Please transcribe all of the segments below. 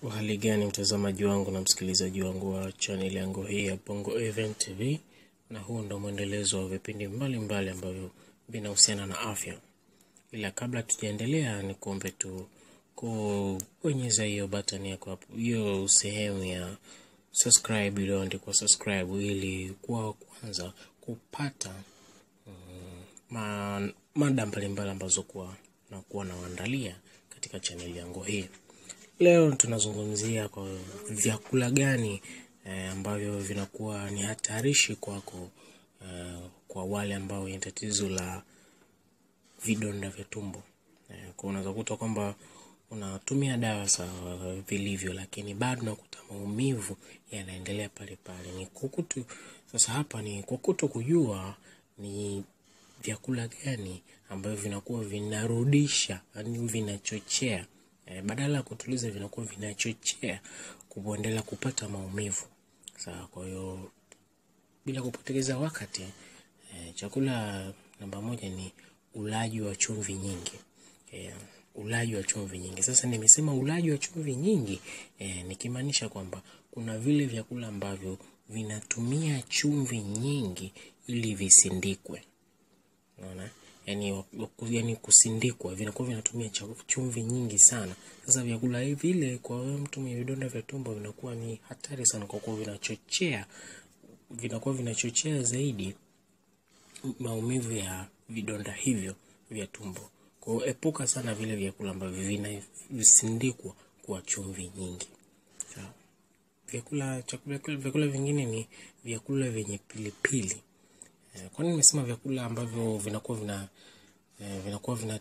Uhali gani mtazamaji wangu na msikilizaji wangu wa channel yangu hii ya Bongo Event TV, na huu ndo mwendelezo wa vipindi mbalimbali ambavyo vinahusiana na afya. Ila kabla tujaendelea, ni kuombe tu kubonyeza hiyo button yako hapo, hiyo sehemu ya subscribe iliyoandikwa subscribe, ili kuwa kwanza kupata mm, ma, mada mbalimbali ambazo kuwa na kuwa nawaandalia katika chaneli yangu hii. Leo tunazungumzia kwa vyakula gani eh, ambavyo vinakuwa ni hatarishi kwako eh, kwa wale ambao wenye tatizo la vidonda vya tumbo eh, kwa unaweza kuta kwamba unatumia dawa sawa vilivyo, lakini bado unakuta maumivu yanaendelea pale pale. Ni kukutu sasa, hapa ni kukuto kujua ni vyakula gani ambavyo vinakuwa vinarudisha, yani vinachochea e, badala ya kutuliza vinakuwa vinachochea kuendelea kupata maumivu. Sawa, kwa hiyo bila kupoteza wakati e, chakula namba moja ni ulaji wa chumvi nyingi e, ulaji wa chumvi nyingi. Sasa nimesema ulaji wa chumvi nyingi e, nikimaanisha kwamba kuna vile vyakula ambavyo vinatumia chumvi nyingi ili visindikwe. Unaona? Yani, yani kusindikwa vinakuwa vinatumia chumvi nyingi sana. Sasa vyakula hivi vile kwa wewe mtu mwenye vidonda vya tumbo vinakuwa ni hatari sana, kwa kuwa vinachochea vinakuwa vinachochea zaidi maumivu ya vidonda hivyo vya tumbo. Kwa hiyo epuka sana vile vyakula ambavyo vinasindikwa kwa chumvi nyingi. Sawa. Vyakula chakula vyakula vingine ni vyakula vyenye pilipili. Kwa nini nimesema vyakula ambavyo vinakuwa vina vinakuwa vina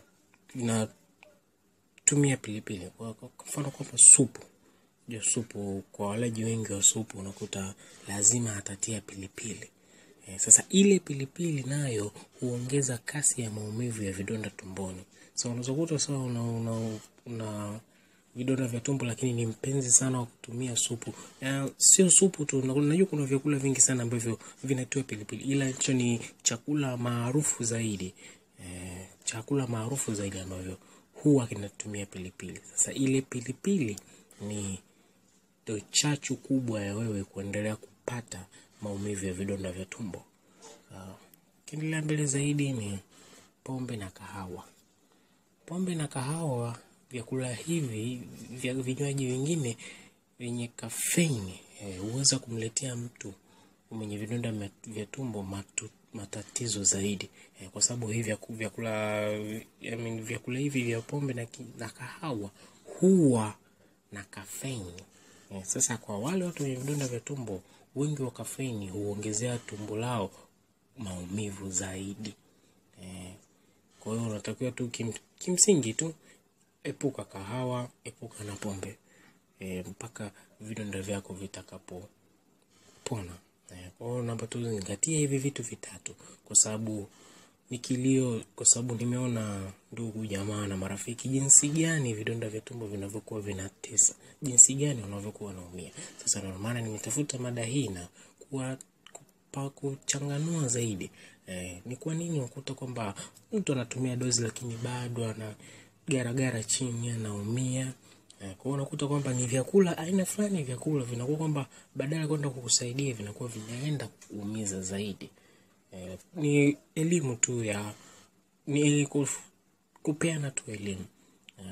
vinatumia pilipili? Kwa mfano kwamba supu, ndio supu, kwa walaji wengi wa supu unakuta lazima atatia pilipili. Sasa ile pilipili nayo huongeza kasi ya maumivu ya vidonda tumboni. So unaweza kuta sawa una, una, una vidonda vya tumbo lakini ni mpenzi sana wa kutumia supu. Ya, sio supu tu, unajua kuna vyakula vingi sana ambavyo vinatiwa pilipili, ila hicho ni chakula maarufu zaidi e, chakula maarufu zaidi ambavyo huwa kinatumia pilipili. Sasa ile pilipili ni ndio chachu kubwa ya wewe kuendelea kupata maumivu ya vidonda vya tumbo. Ukiendelea uh, mbele zaidi ni pombe na kahawa. Pombe na kahawa vyakula hivi vya vinywaji vingine vyenye kafeini huweza eh, kumletea mtu mwenye vidonda vya tumbo matu, matatizo zaidi eh, kwa sababu hivi vyakula I mean, vyakula hivi vya pombe na, na kahawa huwa na kafeini eh, sasa kwa wale watu wenye vidonda vya tumbo, wengi wa kafeini huongezea tumbo lao maumivu zaidi eh, kwa hiyo unatakiwa tu kim, kimsingi tu epuka kahawa, epuka na pombe e, mpaka vidonda vyako vitakapopona. E, kwa hiyo naomba tu zingatia hivi vitu vitatu, kwa sababu ni kilio, kwa sababu nimeona ndugu jamaa na marafiki jinsi gani vidonda vya tumbo vinavyokuwa vinatesa, jinsi gani wanavyokuwa wanaumia. Sasa ndio maana nimetafuta mada hii na kuwa pa kuchanganua zaidi e, ni kwa nini unakuta kwamba mtu anatumia dozi lakini bado ana garagara chini anaumia. Kwa hiyo unakuta kwamba ni vyakula aina fulani, vyakula vinakuwa kwamba badala kwenda kukusaidia vinakuwa vinaenda kuumiza zaidi. E, ni elimu tu ya ni kupeana tu elimu. E,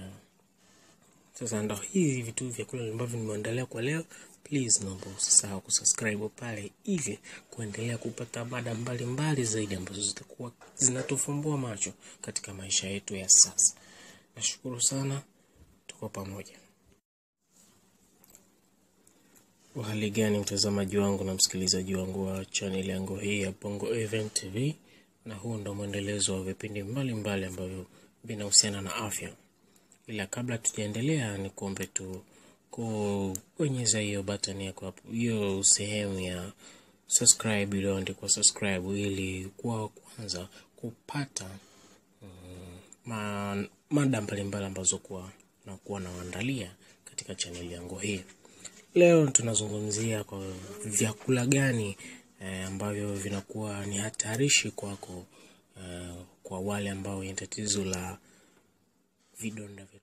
sasa ndo hivi vitu vyakula ambavyo nimeandalia kwa leo. Please naomba usisahau kusubscribe pale ili kuendelea kupata mada mbalimbali zaidi ambazo zitakuwa zinatufumbua macho katika maisha yetu ya sasa. Nashukuru sana, tuko pamoja. Uhali gani mtazamaji wangu na msikilizaji wangu wa channel yangu hii ya Bongo Event TV, na huu ndo mwendelezo wa vipindi mbalimbali ambavyo vinahusiana na afya. Ila kabla tujaendelea, ni kuombe tu kubonyeza hiyo button yako hapo, hiyo sehemu ya subscribe iliyoandikwa subscribe, ili kuwa kwanza kupata ma, mada mbalimbali ambazo kuwa na kuwa nawaandalia katika chaneli yangu hii. Leo tunazungumzia kwa vyakula gani eh, ambavyo vinakuwa ni hatarishi kwako eh, kwa wale ambao wenye tatizo la vidonda vya